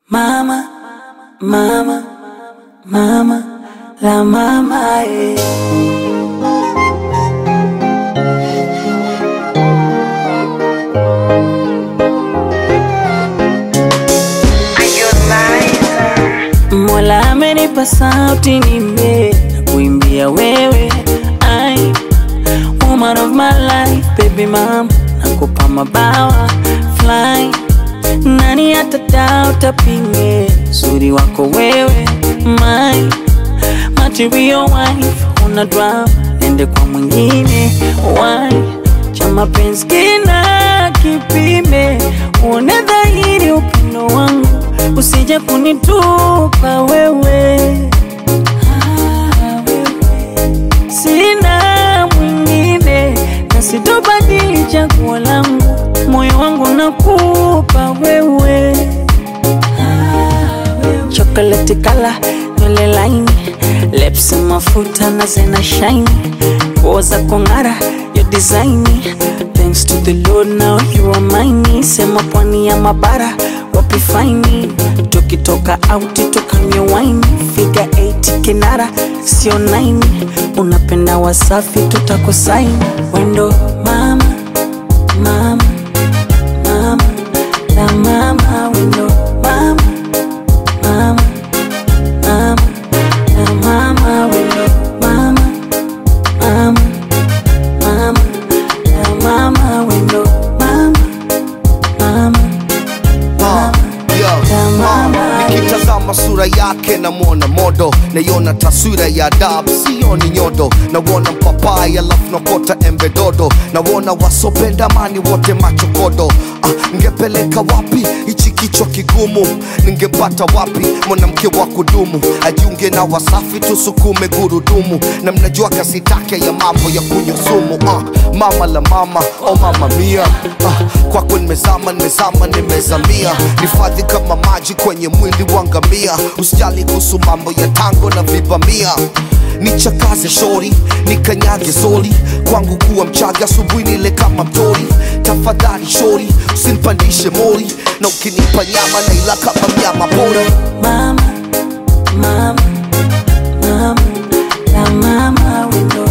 Mama, mama, mama, la mama eh. Mola amenipa sauti nime na kuimbia wewe ai woman of my life baby mama nakupa mabawa fly nani atadao tapinge uzuri wako wewe my material wife una drama nende kwa mwingine why cha mapenzi kina kipime uone dhahiri upendo wangu usije kunitupa wewe Ah, wewe. sina mwingine na sitobadili chaguo langu moyo wangu nakupa wewe chocolate kala nywele laini lips mafuta na zena shine nguo za kong'ara yo design thanks to the lord now you are mine sema pwani ya mabara wapi faini tukitoka auti tukanywe wine figa 8 kinara sio 9 unapenda wasafi tutakosaini wendo mama mama mama la mama wendo mama mama mama la mama wendo mama mama mama la mama wendo mama mama Ah, yo, ah, nikitazama sura yake namwona modo naiona taswira ya adabu sioni nyodo nawona mpapai alafu nakota embe dodo nawona wasopenda mani wote machokodo ah, ngepeleka wapi hichi kichwa kigumu ningepata wapi mwanamke wa kudumu ajiunge na wasafi tusukume gurudumu na mnajua kasi take ya mambo ya kunywa sumu ah, mama la mama o oh mama mia ah, kwako nimezama nimezama nimezamia nifadhi kama maji kwenye mwili wa ngamia usijali kuhusu mambo ya tango na vibamia nichakaze shori nikanyage soli kwangu kuwa mchaga asubuhi nile kama mtori tafadhali shori usinipandishe mori na ukinipa nyama naila kama mnyama pori mama mama mama la mama wendo